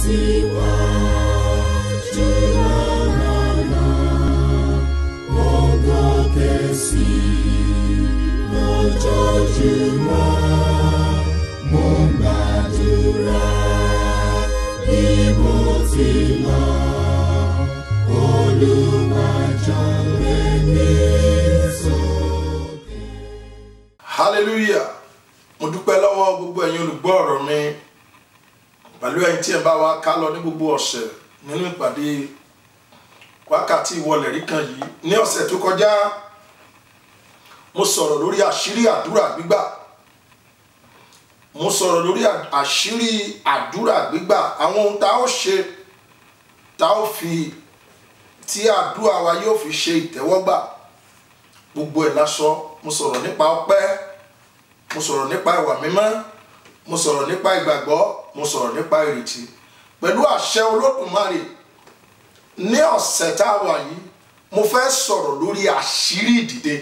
tẹ̀síwájú lọ́nà mo gòkè sí lójoojúmọ́ mo ń gbàdúrà bí mo ti lọ Olúwa jọ̀ọ́ gbé mi sókè. hallelujah mo dúpẹ́ lọ́wọ́ gbogbo ẹ̀yin olùgbọ́ ọ̀rọ̀ mi pẹ̀lú ẹ̀yin tí ẹ bá wa ká lọ ní gbogbo ọ̀sẹ̀ nínú ìpàdé wákàtí ìwọlẹ̀ rí kan yìí ní ọ̀sẹ̀ tó kọjá mo sọ̀rọ̀ lórí àṣírí àdúrà gbígbà mo sọ̀rọ̀ lórí àṣírí àdúrà gbígbà àwọn ohun tá a ó ṣe tá a ó fi tí àdúrà wa yóò fi ṣe ìtẹ́wọ́gbà gbogbo ẹ̀ lásọ mo sọ̀rọ̀ nípa ọpẹ́ mo sọ̀rọ̀ nípa ìwà mímọ́ mo sọ̀rọ̀ nípa ìgbàgbọ́ mo sọ̀rọ̀ nípa ìrètí pẹ̀lú àṣẹ olódùmarè ní ọ̀sẹ̀ tá a wà yìí mo fẹ́ sọ̀rọ̀ lórí àṣírí ìdìde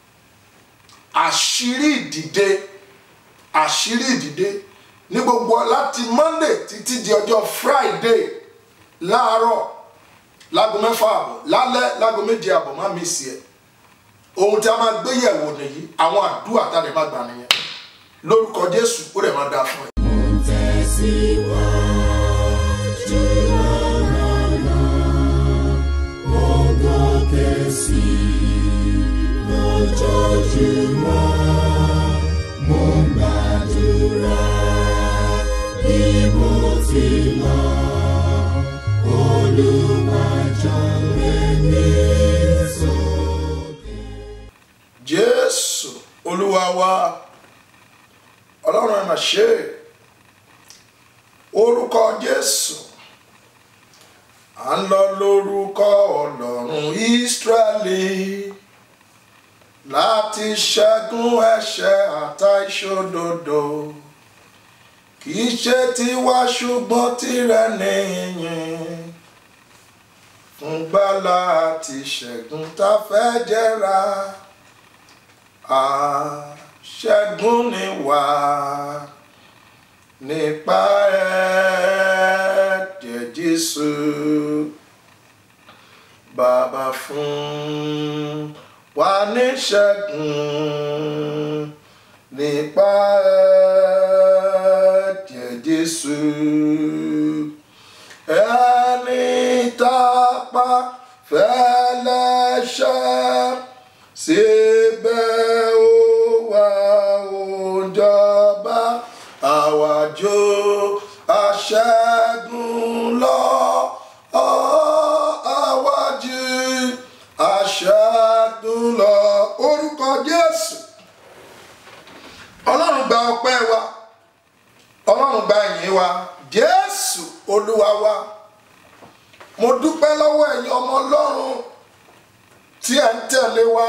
àṣírí ìdìde àṣírí ìdìde ní gbogbo láti monday títí di ọjọ́ friday láàárọ̀ láago mẹ́fà àbọ̀ lálẹ́ láago méje àbọ̀ má mi sí ẹ̀ ohun tí a máa gbé yẹ̀wò nìyí àwọn àdúrà tá a lè má gbà nìyẹn lórúkọ jésù ó lè má dáa fún ẹ. Mo ń tẹ̀síwájú lọ́nà mo ń gòkè sí lójoojúmọ́ mo ń gbàdúrà bí mo ti lọ Olúwa jọ̀ọ́ gbé mi sókè. jésù olúwa wa ọlọ́run ẹ̀ mà ṣe é orúkọ jésù à ń lọ lórúkọ ọlọ́run ísírẹ́lì láti ṣẹ́gun ẹ̀ṣẹ̀ àtàìṣòdodo kì í ṣe tiwa ṣùgbọ́n tirẹ̀ nìyẹn fún gbàlà àti ṣẹ́gun tá a fẹ́ jẹ́ra àṣẹ́gun ni wà nípa ẹ̀jẹ̀ Jésù bàbá fún wa ní ṣẹ́gun nípa ẹ̀jẹ̀ Jésù ẹni tápá fẹ́lẹ́ṣẹ̀ síbẹ̀ ó wà òjọba àwàjò aṣẹ́gun lọ ọ́ àwàjù aṣẹ́gun lọ orúkọ Jésù ọlọ́run gba ọpẹ́ wa ọlọ́run gba ìyìn wa Jésù olúwa wa mo dúpẹ́ lọ́wọ́ ẹ̀yin ọmọ ọlọ́run tí ẹ̀ ń tẹ̀lé wa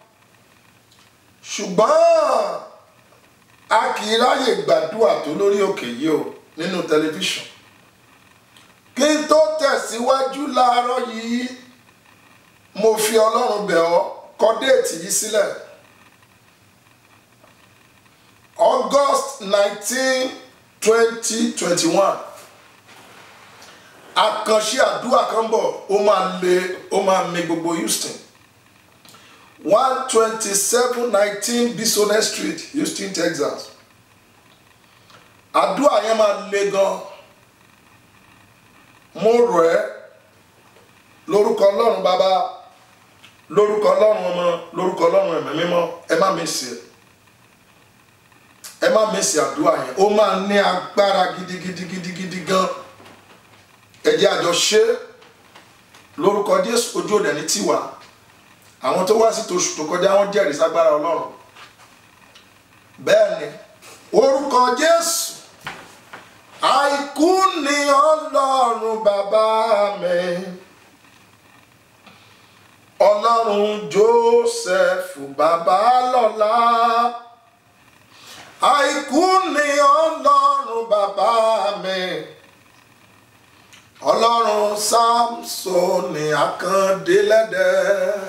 ṣùgbọ́n a kì í ráyè gbàdúrà tó lórí òkè yìí o nínú tẹlifíṣàn kí n tó tẹ̀síwájú láàárọ̀ yìí mo fi ọlọ́run bẹ̀ ọ́ kọ déètì yìí sílẹ̀ August nineteen twenty twenty one àkànṣe àdúrà kan bọ̀ ó máa le ó máa mi gbogbo Houston one twenty seven nineteen Bisonet Street Houston Texas àdúrà yẹn máa le gan mo rọ̀ ẹ́ lórúkọ Ọlọ́run bàbá lórúkọ Ọlọ́run ọmọ lórúkọ Ọlọ́run ẹ̀mí mímọ́ ẹ má mi sí ẹ má mi sí àdúrà yẹn ó máa ní agbára gidigidi gidigidi gan ẹ jẹ́ àjọ ṣe lórúkọ Jésù ojú òde ní tiwa àwọn tó wá sí tòṣù tó kọjá wọn jẹ́rìí ságbára Ọlọ́run bẹ́ẹ̀ ni orúkọ Jésù àìkú ni Ọlọ́run bàbá mi Ọlọ́run Joseph bàbá lọ́lá àìkú ni Ọlọ́run bàbá mi Ọlọ́run Sámsónì Akàndélẹ́dẹ́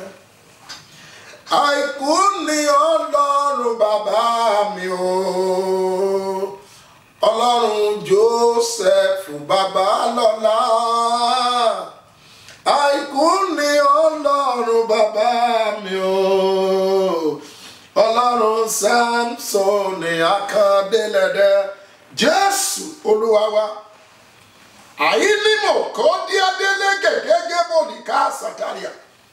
àìkú ni ọlọ́run bàbá mi o ọlọ́run joseph babalọ́lá àìkú ni ọlọ́run bàbá mi o ọlọ́run samson ní akandélẹ́dẹ́ jésù olúwa wa àyínímọ̀ kọ́ díadélé gẹ́gẹ́ bòdì ká sàtàríà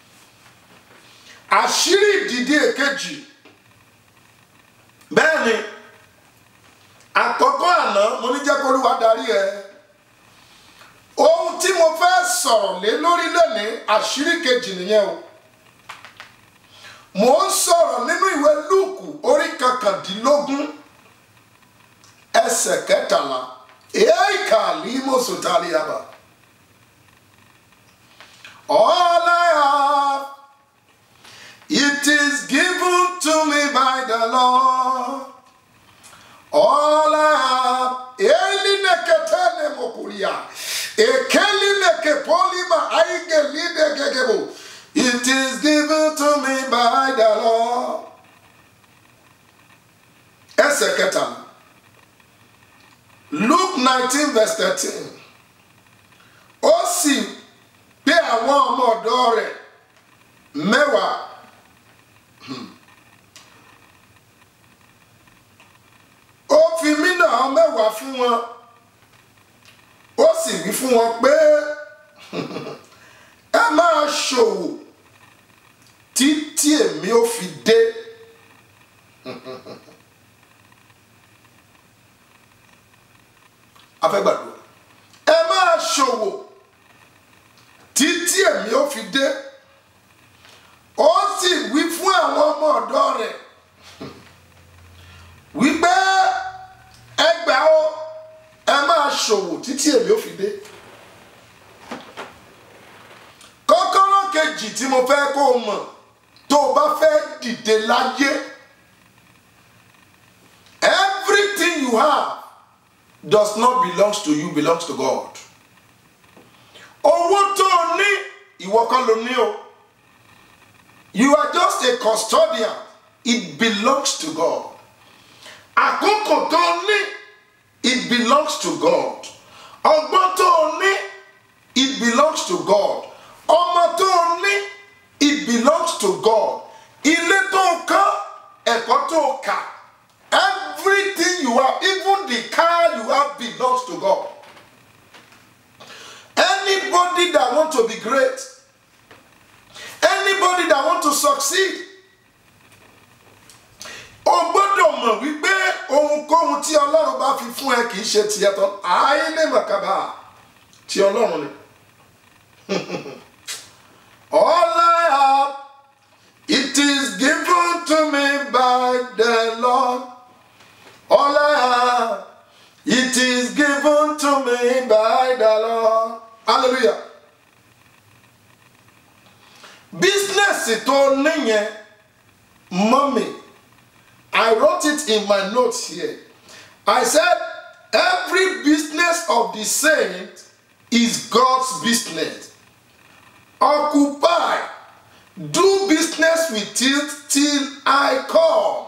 àṣírí ìdìdí èkejì bẹ́ẹ̀ ni àkọ́kọ́ àná mo ní jẹ́ kó olúwa darí ẹ ohun tí mo fẹ́ sọ̀rọ̀ lé lórí lónìí àṣírí kejì nìyẹn o mo ń sọ̀rọ̀ nínú ìwé lúùkù orí kankandínlógún ẹsẹ̀ kẹtàlá èèkà límọ̀sọ̀tàlì àbá all I have it is given to me by the Lord all I have elineketene mokuria ekelinekepolima aigelidegegebo it is given to me by the Lord ẹsẹ̀ kẹtàlá Luke nineteen verse thirteen ó sì gbé àwọn ọmọ ọ̀dọ̀ rẹ̀ mẹ́wàá ó fi mínà mẹ́wàá fún wọn ó sì wí fún wọn pé ẹ máa ṣòwò títí èmi ó fi dé. afẹ́gbàdúrà ẹ máa ṣòwò títí èmi ó fi dé ó sì wí fún àwọn ọmọ ọ̀dọ̀ rẹ̀ wípé ẹgbàá ó ẹ máa ṣòwò títí èmi ó fi dé kọ́kọ́rọ́ kejì tí mo fẹ́ kó o mọ̀ tó o bá fẹ́ dìde láyé everything you have does not belongs to you belongs to God. owó tó o ní ìwọ kọ́ ló ní o you are just a custodian it belongs to God. àkókò tó o ní it belongs to God. ọgbọ́n tó o ní it belongs to God. ọmọ tó o ní it belongs to God. ilé tó o kọ́ ẹ̀kọ́ tó o kà. Everything you have, even the car you have, belongs to God. Anybody that want to be great, anybody that want to succeed, o gbọ́dọ̀ mọ̀ wípé ohunkóhun tí Ọlọ́run bá fi fún ẹ kì í ṣe tiẹ̀ tán ààyè ní màkàbà tí Ọlọ́run ni. All I have, it is given to me by the Lord. All I have, it is given to me by the Lord. Hallelujah. Business tó níyẹn, mommy, I wrote it in my notes here. I said, every business of the saint is God's business. Occupy, do business with it till I come.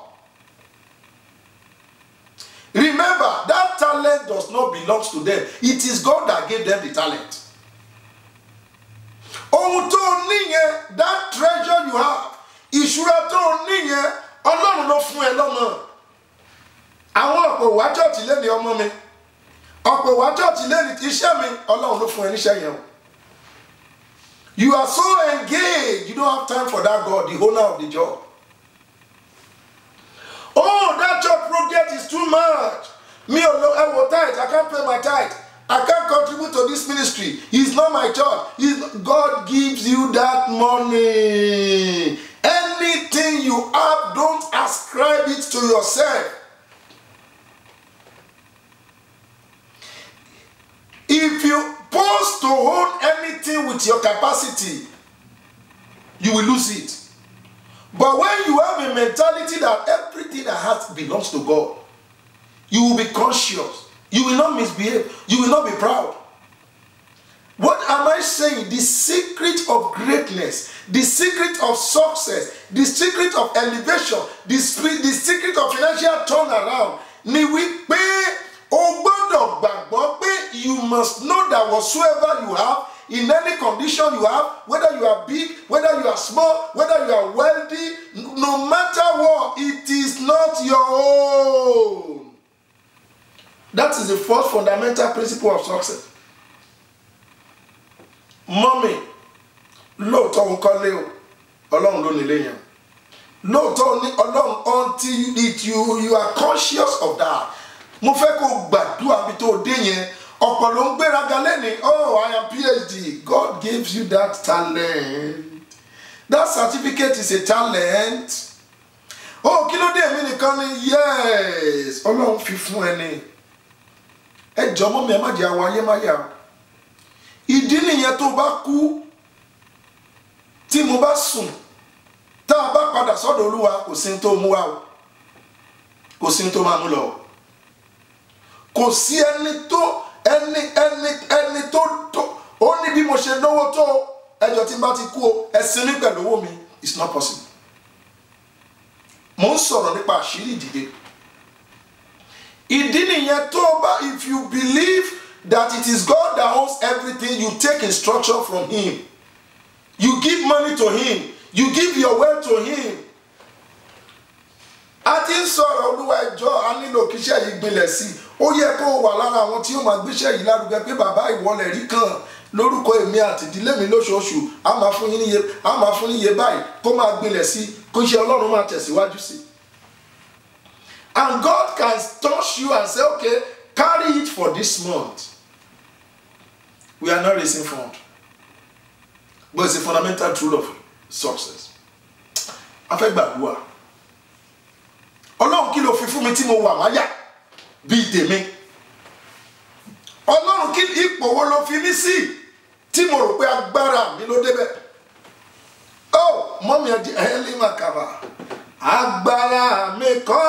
Remember, that talent does not belong to them. It is God that gave them the talent. Ohun tó o níyẹn, that treasure you have, ìṣúra tó o níyẹn, Ọlọ́run ló fún ẹ lọ́mọ. Àwọn ọ̀pọ̀ wá chọ́ọ̀tì lẹ́ni ọmọ mi. Ọ̀pọ̀ wá chọ́ọ̀tì lẹ́ni iṣẹ́ mi, Ọlọ́run ló fún ẹ níṣẹ́ yẹn o. You are so engaged, you don't have time for that God, the owner of the job. Oh, that job project is too much. Me alone, I will tithe. I can't pay my tithe. I can't contribute to this ministry. It's not my church. It's, God gives you that money. Anything you have, don't ascribe it to yourself. If you pose to own anything with your capacity, you will lose it. But when you have a mentality that everything that has belongs to God, you will be conscious. You will not misbehave. You will not be proud. What am I saying? The secret of greatness, the secret of success, the secret of elevation, the, spe- the secret of financial turnaround ni wípé o gbọ́dọ̀ gbàgbọ́ pé you must know that whatsoever you have in any condition you have whether you are big whether you are small whether you are wealthy no matter what it is not your own that is the first fundamental principle of success mọ́mì lóòótọ́ ń kọ́lé o ọlọ́run ló nílé yẹn lóòótọ́ ní ọlọ́run until it you you are conscious of that mo fẹ́ kó gbàdúrà bí tó dé yẹn ọ̀pọ̀ ló ń gbéraga lẹ́ni oh i am phd god gives you that talent that certificate is a talent oh kí ló dé èmi nìkan ni yes ọlọ́run fi fún ẹ ní ẹ jọ mọ́ mi ẹ má jẹ́ àwọn ayé má yà ìdí nìyẹn tó bá kú tí mo bá sùn tá a bá padà sọ́dọ̀ olúwa kò sí ní tó mú wa o kò sí ní tó máa mú lọ o kò sí ẹni tó ẹni ẹni ẹni tó tó ó ní bí mo ṣe náwó tó ẹjọ́ tí n bá ti kú o ẹsìn mi pẹ̀lú owó mi it's not possible mo ń sọ̀rọ̀ nípa àṣírí ìdìde ìdí nìyẹn tó o bá if you believe that it is God that owns everything you take instruction from him you give money to him you give your wealth to him a ti ń sọ̀rọ̀ olúwa ẹjọ́ a nílò kíṣẹ́ yìí gbilẹ̀ sí i ó yẹ kó o wà lára àwọn tí ó máa gbéṣẹ́ yìí lárugẹ pé bàbá ìwọlẹ̀ rí kan lórúkọ èmi àti ìdílé mi lóṣooṣù a máa fún yín níye a máa fún níye báyìí kó máa gbilẹ̀ sí i kó iṣẹ́ ọlọ́run máa tẹ̀síwájú sí i. and God can touch you and say okay carry it for this month we are not raising fund but it's a fundamental truth of success a fẹ́ gbàdúrà ọlọ́run kí ló fi fún mi tí mo wà máyà bíi tèmi ọlọ́run kí ipò wo ló fi mí sí tí mo rò pé agbára mi ló débẹ̀ ó mọ́mí ẹ̀dí ẹ̀ẹ́lì màkàbà agbára mi kọ́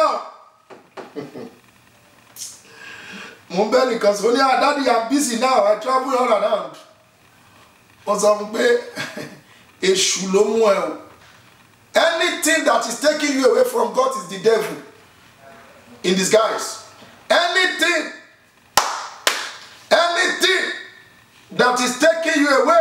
mo ń bẹ́ nìkan sọ ní àdádi i'm busy now i travel all around wọ́n sọ fún pé èṣù ló mú ẹ o anything that is taking you away from God is the devil in disguise anything anything that is taking you away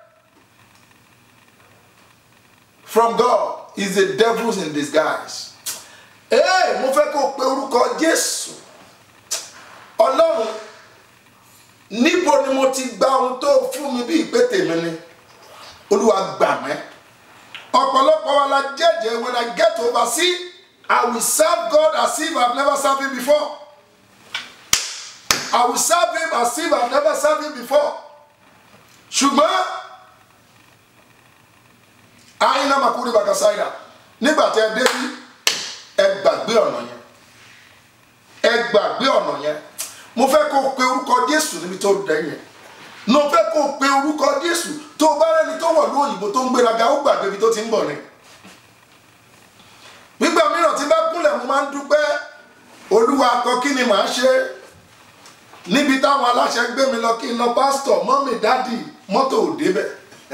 from God is the devil in disguise ee mo fẹ́ kó o pe orúkọ Jésù Ọlọ́run níbo ni mo ti gba ohun tó fún mi bí ìpè tèmi ni Olúwa gbà mí ọ̀pọ̀lọpọ̀ wa la jẹ́jẹ́ when I get overseas I will serve God as if I have never served him before I will serve him as if I have never served him before ṣùgbọ́n àyìnlá makuri bakasaida nígbà tí ẹ dé bí ẹ gbàgbé ọ̀nà yẹn ẹ gbàgbé ọ̀nà yẹn mo fẹ́ kó o pe orúkọ Jésù níbi tó dẹ̀ yẹn mo fẹ́ kó o pe orúkọ Jésù tó o bá rẹ́ni tó wọ̀ lóyìnbó tó ń gbéraga ó gbàgbé ibi tó ti ń bọ̀ ni nígbà mìíràn tí bá kúnlẹ̀ mo máa ń dúpẹ́ olúwa kọ kí ni màá ṣe níbi táwọn aláṣẹ gbé mi lọ kí n lọ pásítọ̀ mọ́mì dádì mọ́tò ò débẹ̀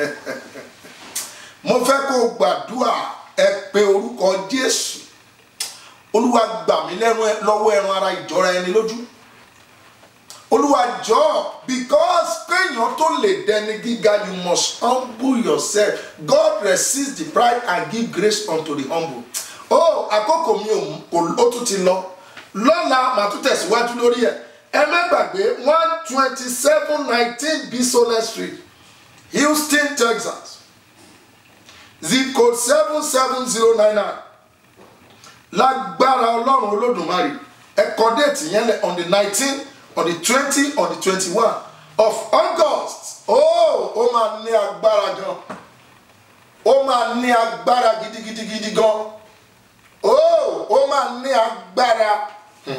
mo fẹ́ kó o gbàdúrà ẹ pe orúkọ Jésù olúwa gbà mí lẹ́nu lọ́wọ́ ẹran ara ìjọra ẹni lójú olúwa jọ̀ọ́ because kéèyàn tó lè dẹni gíga you must humble yourself God resist the pride and give grace unto the humble ó àkókò mi ò ó tún ti lọ lọ́la màá tún tẹ̀síwájú lórí ẹ̀ ẹ má gbàgbé one twenty seven nineteen bisonet street Houston Texas zip code seven seven zero nine nine lágbára ọlọ́run olódùmarè ẹ kọ déètì yẹn lẹ on the nineteen on the twenty on the twenty-one of August oh ó máa ní agbára gan ó máa ní agbára gidigidigidi gan oh ó máa ní agbára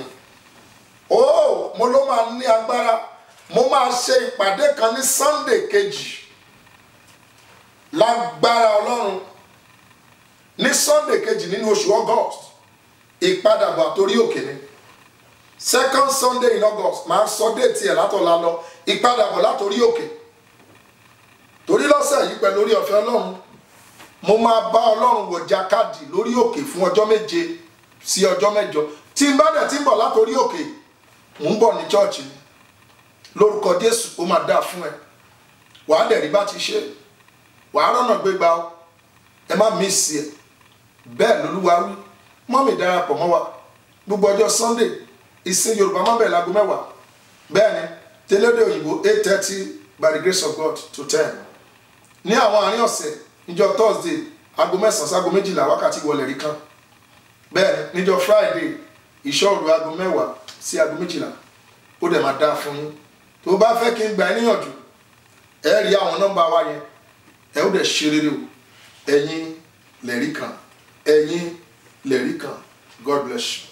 oh mo ló máa ní agbára mo máa ṣe ìpàdé kan ní Sunday kejì lágbára ọlọ́run ní Sunday kejì nínú oṣù August ìpadàbọ̀ àtòrí òkè ni second Sunday in August máa sọ déètì ẹ̀ látọ̀la lọ ìpadàbọ̀ látòrí òkè torí lọ́sẹ̀ yìí pẹ̀lú orí ọ̀fẹ́ ọlọ́run mo máa bá ọlọ́run wò jákàdì lórí òkè fún ọjọ́ méje sí ọjọ́ mẹ́jọ tí n bá dẹ̀ tí ń bọ̀ látòrí òkè mò ń bọ̀ ní chọ́ọ̀chì ni lórúkọ jésù ó máa dáa fún ẹ wàá dẹ̀ rí bá ti ṣe wàá rọ́nà gbégbá o ẹ má mísì ẹ bẹ́ẹ̀ lolúwa wí mọ́mì darapọ̀ mọ́ wa gbogbo ọjọ́ sunday ìsìn yorùbá má bẹ̀rẹ̀ láago mẹ́wàá bẹ́ẹ̀ ni tẹ́lẹ̀dẹ̀ òyìnbó eight thirty by the grace of god to ten ní àwọn àárín ọ̀sẹ̀ níjọ́ thursday aago mẹ́sàn-án sí aago méjìlá wákàtí wọlé rí kan bẹ́ẹ̀ ni níjọ́ friday ìṣọ́òru aago mẹ́wàá sí aago méjìlá ó dẹ̀ máa dáa fún yín tó bá fẹ́ kí n gbà ẹ́ níyànjú ẹ rí àwọn nọ́mbà wa yẹn ẹ ó dẹ̀ ṣe rere o ẹ̀yin lẹ̀rí kan ẹ̀yin lẹ̀rí kan god bless you.